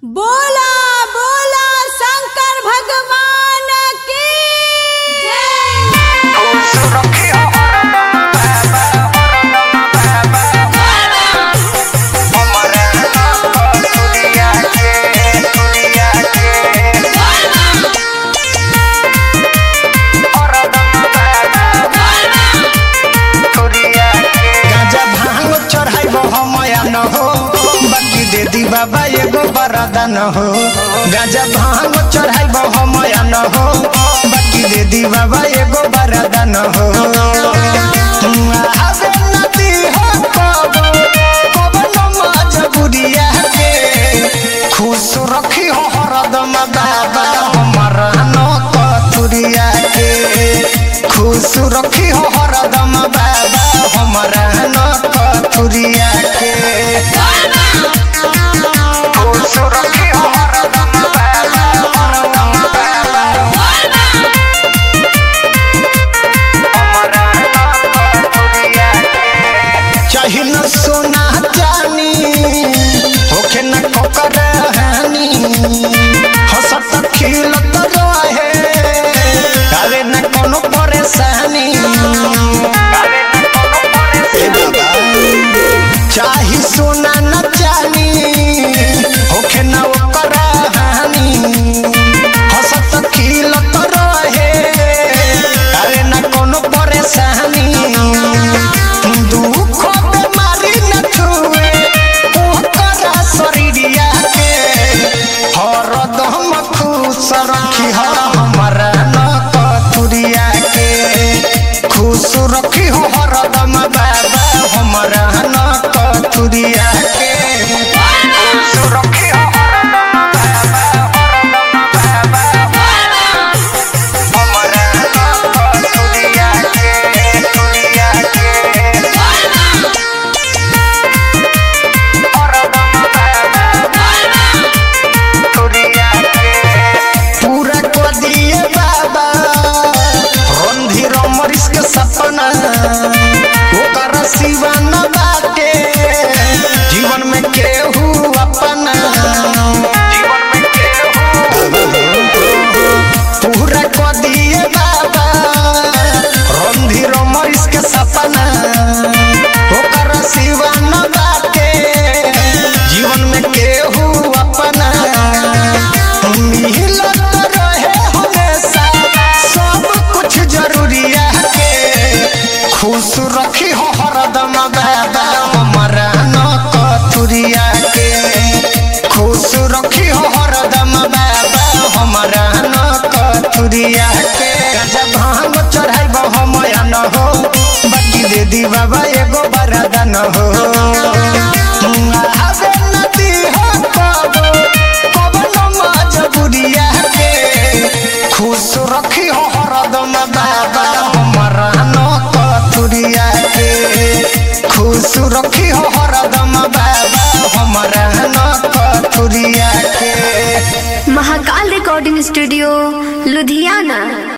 बोला बोला शंकर भगवान की जय गांजा भांग चढ़ाइब हमया न हो बाकी दे दी बाबा एगो बरादा न हो गांजा भांग चढ़ाइब हमया न हो बाकी दे दी बाबा एगो बरादा न हो आवे नदी हो कबो, कबो न मजबूरिया के। खुश रखी हो हरदम बाबा हमर न कतुरिया के खुश रखी हो हरदम बाबा हमर न कतुरिया के खुश रखी हो हरदम बाबा हरदम बाबा हमर न कतुरिया के चाही न सोना जानी होखे न कोकर हानी हंसत खिलत रहे कावे न कोनो परेशानी ए बाबा, चाही सोना न जानी होखे न ओकर हानी हंसत खिलत रहे कावे न कोनो परेशानी दुख बेमारी न छुए ओकरा शरीरिया के हरदम खुश रखी ह हमरा न कतुरिया के खुश रखी हो हरदम बाबा हमरा न कतुरिया के खुश रखी हो हरदम बाबा हरदम बाबा हमरा न कतुरिया के तुरिया के पूरा को दिए बाबा रणधीर अमरीश के सपना ओकर सिवा न बाटे जीवन में केहू अपना जीवन में केहू पूरा को दिए बाबा रणधीर अमरीश के सपना ओकर सिवा न बाटे जीवन में केहू अपना मिलत रहे हमेशा सब कुछ जरूरिया के खुश रखी हो हरदम बाबा हमारा न कतुरिया के खुश रखी हो हरदम बाबा हमारा न कतुरिया के जब भांग चढ़ाइब हमया न हो बाकी दे दी बाबा एगो बरादा न हो आवे नदी हो कबो, कबो न मजबूरिया के खुश रखी हो हरदम बाबा हमरा न कतुरिया के खुश रखी हो हरदम बाबा हमरा न कतुरिया के महाकाल रिकॉर्डिंग स्टूडियो लुधियाना